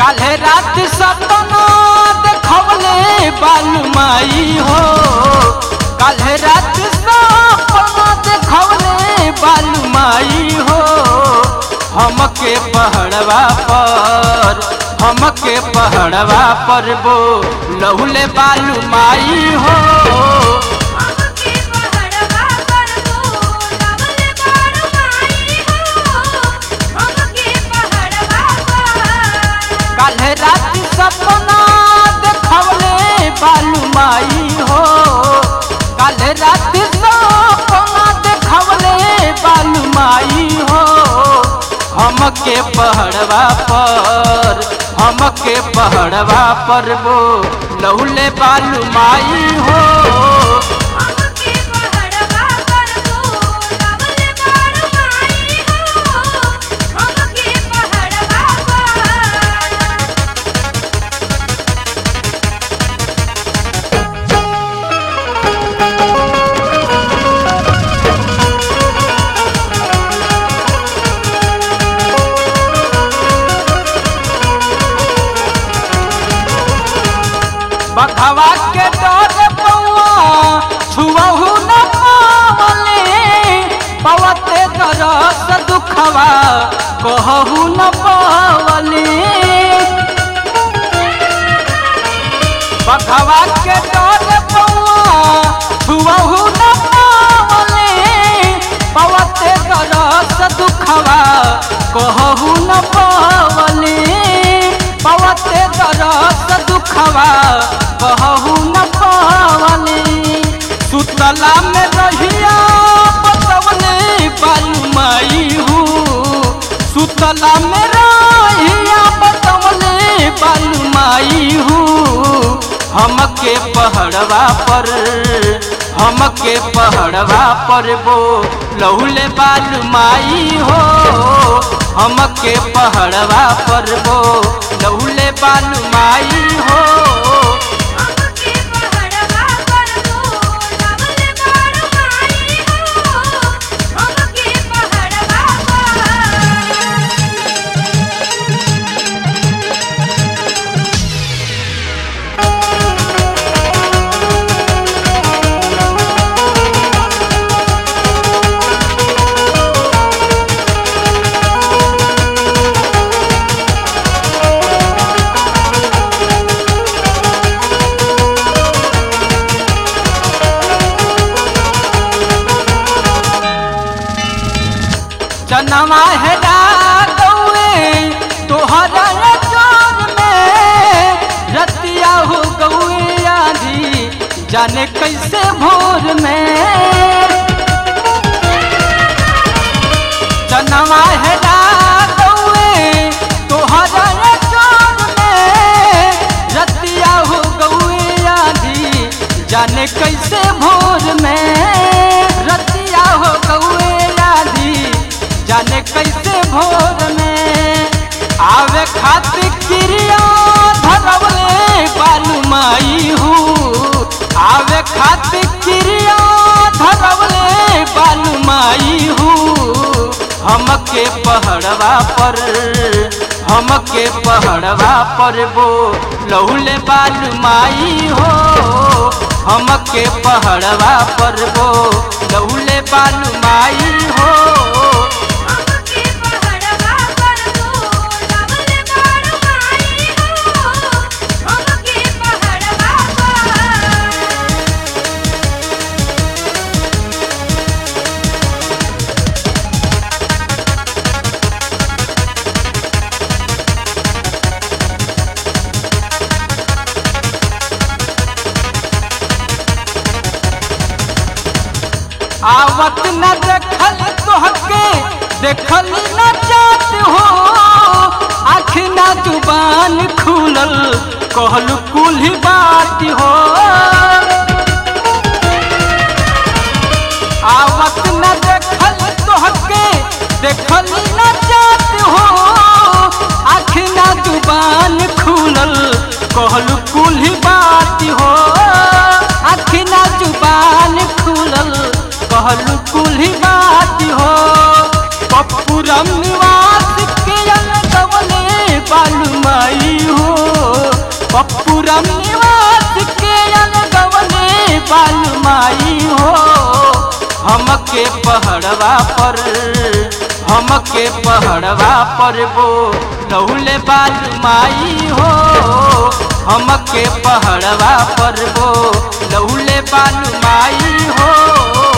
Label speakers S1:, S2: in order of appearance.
S1: काल्हे रात सपना देखवले बालू माई हो काल्हे रात सपना देखवले बालू माई हो हमके पहड़वा पर हमके पहड़वा पर बो लहुले बालू माई हो
S2: हमके पहड़वा पर बोलावल बारू माई हो हमके पहड़वा पर
S1: काल्हे रात सपना देखवले बालू माई हो काल्हे रात सपना देखवले बालू माई हो हमके पहड़वा पर हमके पहड़वा पर वो लहुले बालू माई हो
S2: हमके पहड़वा पर बोलावल बारू माई हो हमके पहड़वा पर
S1: बखवा के डर पौआ छुअहू न पावले पवते दरस दुखवा कहू न पावले बखवा के डर पौआ छुअहू न पावले पवते दरस दुखवा कहू न पावले पवते दरस दुखवा कहू न पावले सुतला में रहिया बतवले बालू माई हूँ सुतला में रहिया बतवले बालू माई हूँ हमके पहड़वा पर हमके पहड़वा पर वो लहुले बालू माई हो हमके पहड़वा पर वो लहुले बालू माई हो
S2: हमके पहड़वा पर बोलावल बारू माई हो हमके पहड़वा पर
S1: चनवा है गौए तोहरा चोर में रतिया हो गौए आधी जाने कैसे भोर में चनवा है गौए तोहरा चोर में रतिया हो गौए आधी जाने कैसे भोर में रतिया हो गौए आधी जाने कैसे भोर में आवे खातिर क्रिया धरवले बालू माई हूँ आवे खातिर क्रिया धरवले बालू माई हूँ हमके पहड़वा पर हमके पहड़वा पर वो लहुले बालू माई हो हमके पहड़वा पर वो लहुले बालू माई हो
S2: हमके पहड़वा पर बोलावल बारू माई हो हमके पहड़वा पर
S1: आवत न देखल तोहके देखल न जात हो आँख न जुबान खुलल कहल कुल बात हो आवत न देखल तोहके देखल न जात हो आँख न जुबान खुलल कहल कुल बात हो आँख न जुबान खुलल कहल कुल बात हो पप्पुरम निवास के अलगवले बालू माई पप्पूरम निवास के अलगवले बालमाई हो हमके पहड़वा पर हमके पहड़वा पर वो लहुले बालमाई हो हमके पहड़वा पर वो लहुले बालमाई हो